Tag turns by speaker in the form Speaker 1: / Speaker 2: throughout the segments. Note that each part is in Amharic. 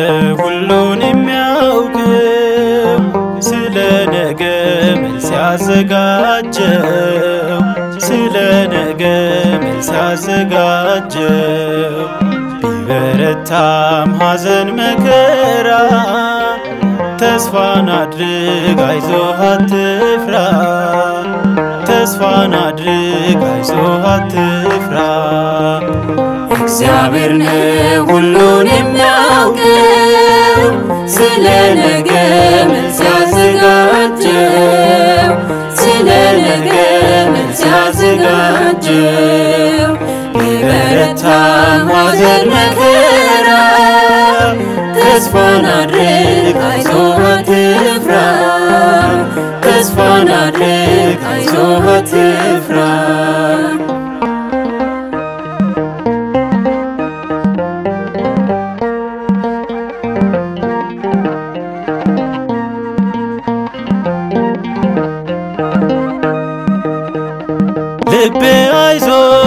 Speaker 1: ሁሉን የሚያውቀው ስለ ነገ መልስ ያዘጋጀው ስለ ነገ መልስ ያዘጋጀው ቢበረታም ሐዘን መከራ ተስፋን አድርግ አይዞህ አትፍራ ተስፋን አድርግ አይዞህ አትፍራ
Speaker 2: እግዚአብሔር ነው ሁሉን የሚያውቀው ስለ ነገ መልስ ያዘጋጀው ስለ ነገ መልስ ያዘጋጀው ቢበረታም ሐዘን መከራ ተስፋን አድርግ አይዞህ አትፍራ ተስፋን አድርግ አይዞህ አትፍራ
Speaker 1: ልቤ አይዞ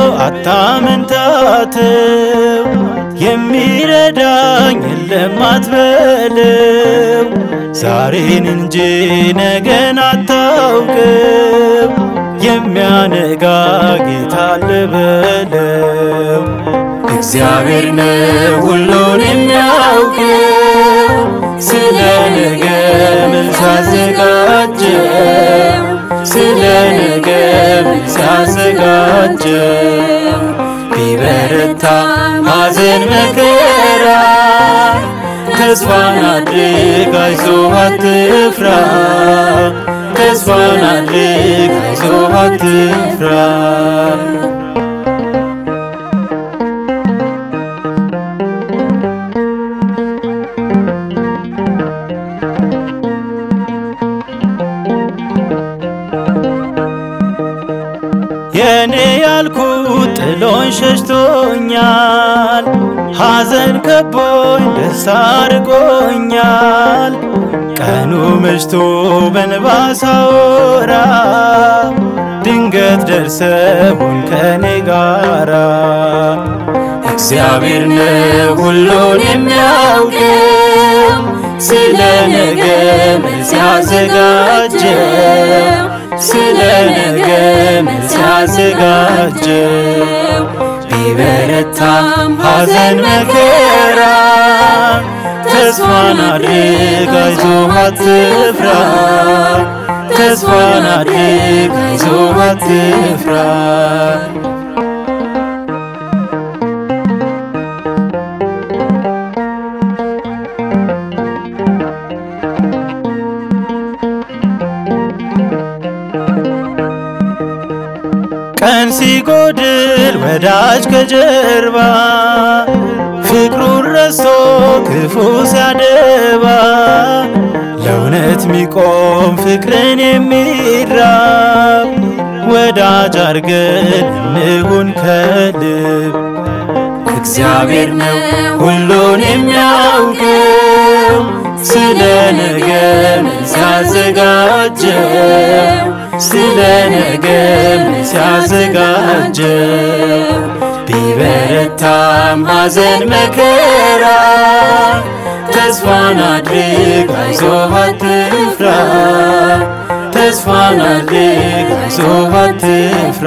Speaker 1: አታመንታተው የሚረዳኝ የለም አትበለው ዛሬን እንጂ ነገን አታውቅም የሚያነጋ ጌታ አለ በለው
Speaker 2: እግዚአብሔር ነው ሁሉን የሚያውቀው ስለ ነገ መልስ ያዘጋጀው ስለ ነገ መልስ ያዘጋጀው ቢበረታ ሐዘን መከራ ተስፋን አድርግ አይዞህ አትፍራ ተስፋን አድርግ አይዞህ አትፍራ
Speaker 1: የኔ ያልኩት ጥሎኝ ሸሽቶኛል ሐዘን ከቦኝ ደስታ ርቆኛል ቀኑ መሽቶ በንባ ሳወራ ድንገት ደርሰሁን ከኔ ጋራ
Speaker 2: እግዚአብሔር ነው ሁሉን የሚያውቀው ስለ ነገ መልስ ያዘጋጀው ስለ ነገ መልስ ያዘጋጀው ቢበረታም ሐዘን መከራ ተስፋን አድርግ አይዞህ አትፍራ ተስፋን አድርግ አይዞህ አትፍራ
Speaker 1: ቀን ሲጎድል ወዳጅ ከጀርባ ፍቅሩን ረስቶ ክፉ ሲያደባ ለእውነት ሚቆም ፍቅርን የሚራብ ወዳጅ አርገን እንሁን ከልብ
Speaker 2: እግዚአብሔር ነው ሁሉን የሚያውቀው ስለ ነገ መልስ ያዘጋጀው ስለ ነገ መልስ ያዘጋጀው ቢበረታም ሐዘን መከራ ተስፋን አድርግ አይዞህ አትፍራ ተስፋን አድርግ አይዞህ አትፍራ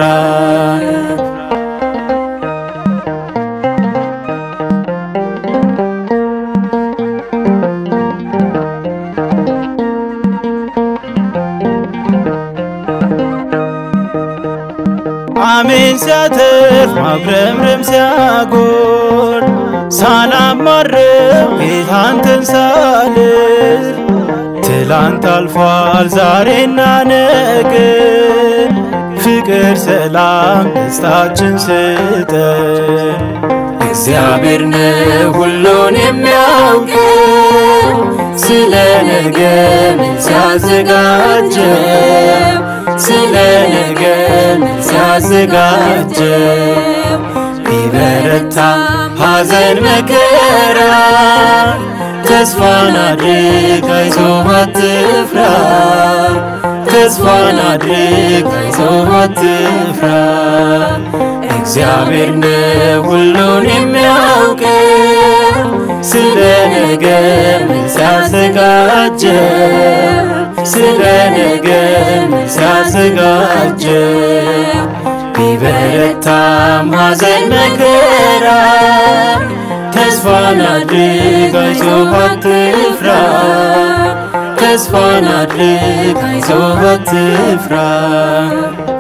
Speaker 1: አሜን ሲያተርፍ ማጉረምረም ሲያጎል ሳላማርም ጌታንተን ሳልል ትላንት አልፏል ዛሬና ነገ ፍቅር ሰላም ደስታችን ስጠን
Speaker 2: እግዚአብሔር ነው ሁሉን የሚያውቀው ስለ ነገ መልስ ያዘጋጀው ስለ ነገ መልስ ያዘጋጀው ቢበረታም ሐዘን መከራ ተስፋን አድርግ አይዞህ አትፍራ ተስፋን አድርግ አይዞህ አትፍራ እግዚአብሔር ነው ሁሉን የሚያውቀው ስለ ነገ ምን ሲያዘጋጀ ስለ ነገ ምን ሲያዘጋጀ ቢበረታም ሐዘን መከራ ተስፋን አድርግ አይዞህ አትፍራ ተስፋን አድርግ አይዞህ አትፍራ